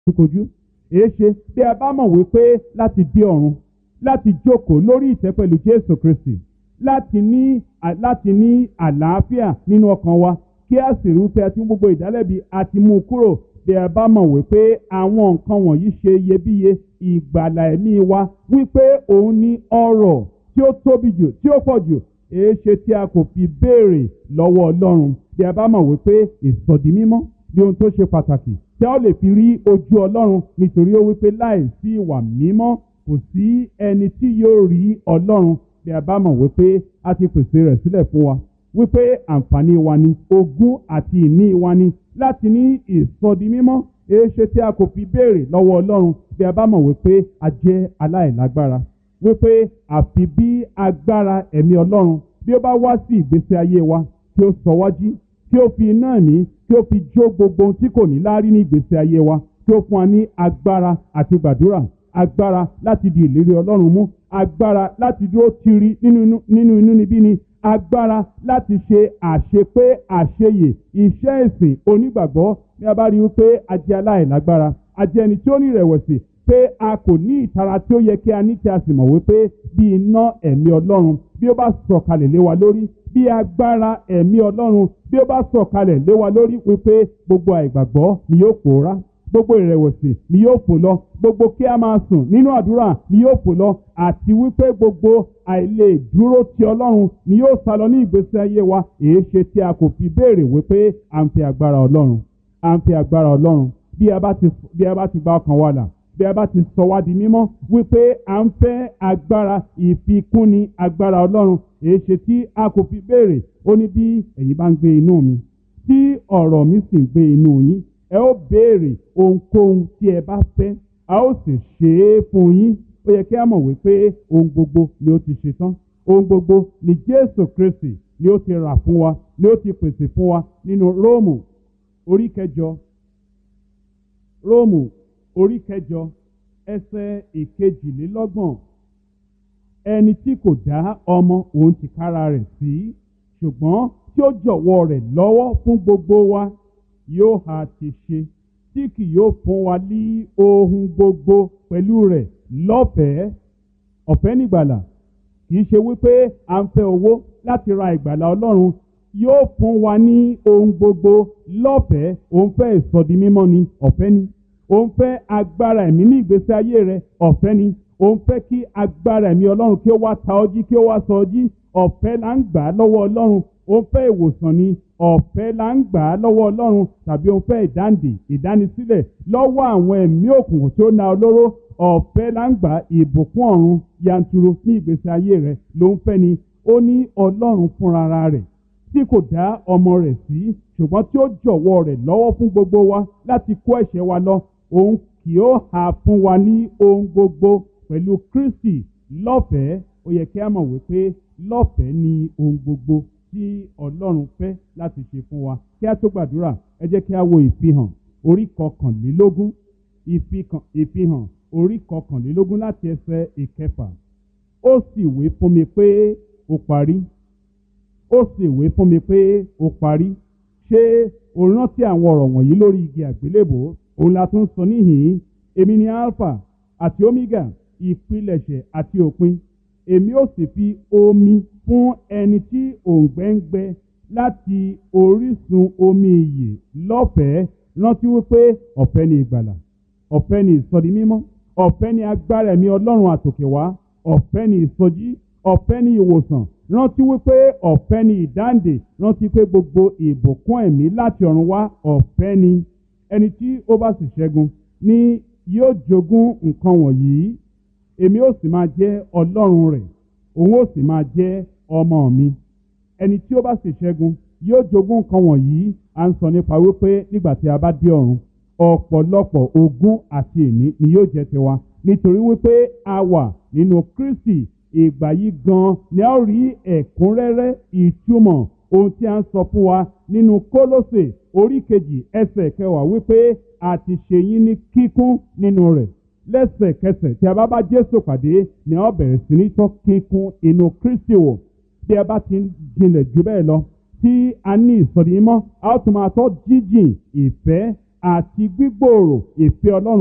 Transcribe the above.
ojúkojú èéṣe bí a bá mọ̀ wípé láti dé ọ̀run láti jókòó lórí ìtẹ́ pẹ̀lú Jésù Kristi láti ní láti ní àlàáfíà nínú ọkàn wa kí a sì rí wípé a ti mú gbogbo ìdálẹ́bi àti mú un kúrò bí a bá mọ̀ wípé àwọn nǹkan wọ̀nyí ṣe iyebíye ìgbàlà ẹ̀mí wa wípé òun ní ọrọ̀ tí ó tóbi jù tí ó pọ̀ jù èéṣe tí a kò fi béèrè lọ́wọ́ Ọlọ́run bí a bá mọ̀ wípé ìsọ̀dí mímọ́ ní ohun tó ṣe pàtàkì tí a ó lè fi rí ojú Ọlọ́run nítorí ó wípé láì sí ìwà mímọ́ kò sí ẹni tí yóò rí Ọlọ́run bí a bá mọ̀ wípé a ti pèsè rẹ̀ sílẹ̀ fún wa wípé àǹfààní wa ni ogún àti ìní wa ni láti ní ìsọdi mímọ́ èéṣe tí a kò fi béèrè lọ́wọ́ Ọlọ́run bí a bá mọ̀ wípé a jẹ́ aláìlágbára wípé àfi bí agbára ẹ̀mí Ọlọ́run bí ó bá wá sí ìgbésí ayé wa tí ó sọ wájú tí ó fi iná ẹ̀mí tí ó fi jó gbogbo ohun tí kò ní láárí ní ìgbésí ayé wa tí ó fún wa ní agbára àti gbàdúrà agbára láti di ìlérí Ọlọ́run mú agbára láti dúró tiri nínú inú níbí ni agbára láti ṣe àṣepé àṣeyè iṣẹ́ ìsìn onígbàgbọ́ ní a bá rí wípé a jẹ́ aláìlágbára a jẹ́ ẹni tí ó ní ìrẹ̀wẹ̀sì pé a kò ní ìtara tí ó yẹ kí a ní tí a sì mọ̀ wípé bí iná ẹ̀mí Ọlọ́run bí ó bá sọ̀kalẹ̀ lé wa lórí bí agbára ẹ̀mí Ọlọ́run bí ó bá sọ̀kalẹ̀ lé wa lórí wípé gbogbo àìgbàgbọ́ ni yóò pòórá gbogbo ìrẹ̀wẹ̀sì ni yóò fò lọ gbogbo kí a máa sùn nínú àdúrà ni yóò fò lọ àti wípé gbogbo àìlè dúró ti Ọlọ́run ni yóò sá lọ ní ìgbésí ayé wa èé ṣe tí a kò fi béèrè wípé à ń fi agbára Ọlọ́run à ń fi agbára Ọlọ́run bí a bá ti bí a bá ti gba ọkàn wa là bí a bá ti sọ wá di mímọ́ wípé à ń fẹ́ agbára ìfikúnni agbára Ọlọ́run èé ṣe tí a kò fi béèrè ó ní bí ẹ̀yin bá ń gbé inú mi tí ọ̀rọ̀ mi sì ń gbé inú yín ẹ ó béèrè ohunkóhun tí ẹ bá fẹ́ a ó sì ṣe é fún yín ó yẹ kí a mọ̀ wípé ohun gbogbo ni ó ti ṣe tán ohun gbogbo ni Jésù Kristi ni ó ti rà fún wa ni ó ti pèsè fún wa nínú Róòmù orí kẹjọ Róòmù orí kẹjọ ẹsẹ̀ ìkejìlélọ́gbọ̀n ẹni tí kò dá ọmọ òun tìkára rẹ̀ sí ṣùgbọ́n tí ó jọ̀wọ́ rẹ̀ lọ́wọ́ fún gbogbo wa yóò ha ti ṣe tí kì yóò fún wa ní ohun gbogbo pẹ̀lú rẹ̀ lọ́fẹ̀ẹ́ ọ̀fẹ́ nígbàlà kì í ṣe wípé à ń fẹ́ owó láti ra ìgbàlà Ọlọ́run yóò fún wa ní ohun gbogbo lọ́fẹ̀ẹ́ òun fẹ́ ìsọdi mímọ́ ni ọ̀fẹ́ ni òun fẹ́ agbára ẹ̀mí ní ìgbésí ayé rẹ ọ̀fẹ́ ni òun fẹ́ kí agbára ẹ̀mí Ọlọ́run kí ó wá ta ọ́ jí kí ó wá sọ ọ́ jí ọ̀fẹ́ là ń gbà á lọ́wọ́ Ọlọ́run òun fẹ́ ìwòsàn ni ọ̀fẹ́ là ń gbà á lọ́wọ́ Ọlọ́run tàbí òun fẹ́ ìdáǹdè ìdánisílẹ̀ lọ́wọ́ àwọn ẹ̀mí òkùnkùn tí ó na olóró ọ̀fẹ́ là ń gbà ìbùkún ọ̀run yanturu ní ìgbésí ayé rẹ̀ ló ń fẹ́ ni ó ní Ọlọ́run fúnra rẹ̀ tí kò dá ọmọ rẹ̀ sí ṣùgbọ́n tí ó jọ̀wọ́ rẹ̀ lọ́wọ́ fún gbogbo wa láti kó ẹ̀ṣẹ̀ wa lọ òun kì ó hà fún wa ní ohun gbogbo pẹ̀lú Kristi lọ́fẹ̀ẹ́ ó yẹ kí a mọ̀ wípé lọ́fẹ̀ẹ́ ni ohun gbogbo tí Ọlọ́run fẹ́ láti ṣe fún wa kí a tó gbàdúrà ẹ jẹ́ kí a wo ìfihàn orí kọkànlélógún ìfihàn orí kọkànlélógún láti ẹsẹ̀ ìkẹfà ó sì wí fún mi pé ó parí ó sì wí fún mi pé ó parí ṣé o rántí àwọn ọ̀rọ̀ wọ̀nyí lórí igi àgbélébò òun la tún sọ níhìn-ín èmi ni alpha àti omega ìpilẹ̀ṣẹ̀ àti òpin èmi ó sì fi omi fún ẹni tí òǹgbẹ ń gbẹ láti orísun omi ìyè lọ́fẹ̀ẹ́ rántí wípé ọ̀fẹ́ ni ìgbàlà ọ̀fẹ́ ni ìsọdi mímọ́ ọ̀fẹ́ ni agbára ẹ̀mí ọlọ́run àtòkè wá ọ̀fẹ́ ni ìsọjí ọ̀fẹ́ ni ìwòsàn rántí wípé ọ̀fẹ́ ni ìdáǹdè rántí pé gbogbo ìbùkún ẹ̀mí láti ọ̀run wá ọ̀fẹ́ ni ẹni tí ó bá sì ṣẹ́gun ni yóò jogún nǹkan wọ̀nyí èmi ó sì máa jẹ́ ọlọ́run rẹ̀ òun ó sì máa jẹ́ ọmọ mi ẹni tí ó bá sì ṣẹ́gun yóò jogún nǹkan wọ̀nyí à ń sọ nípa wípé nígbà tí a bá dé ọ̀run ọ̀pọ̀lọpọ̀ ogún àti ìní ni yóò jẹ́ tiwa nítorí wípé a wà nínú Kristi ìgbà yìí gan ni a ó rí ẹ̀kúnrẹ́rẹ́ ìtumọ̀ ohun tí a ń sọ fún wa nínú Kólósè orí kejì ẹsẹ̀ kẹwàá wípé a ti ṣe yín ní kíkún nínú rẹ̀ lẹ́sẹ̀kẹsẹ̀ tí a bá bá Jésù pàdé ni a ó bẹ̀rẹ̀ sí ní tọ́ kíkún inú Kristi wò bí a bá ti ń jinlẹ̀ jù bẹ́ẹ̀ lọ tí a ní ìsọ̀rí mọ́ a ó tún máa tọ́ jíjìn ìfẹ́ àti gbígbòòrò ìfẹ́ ọlọ́run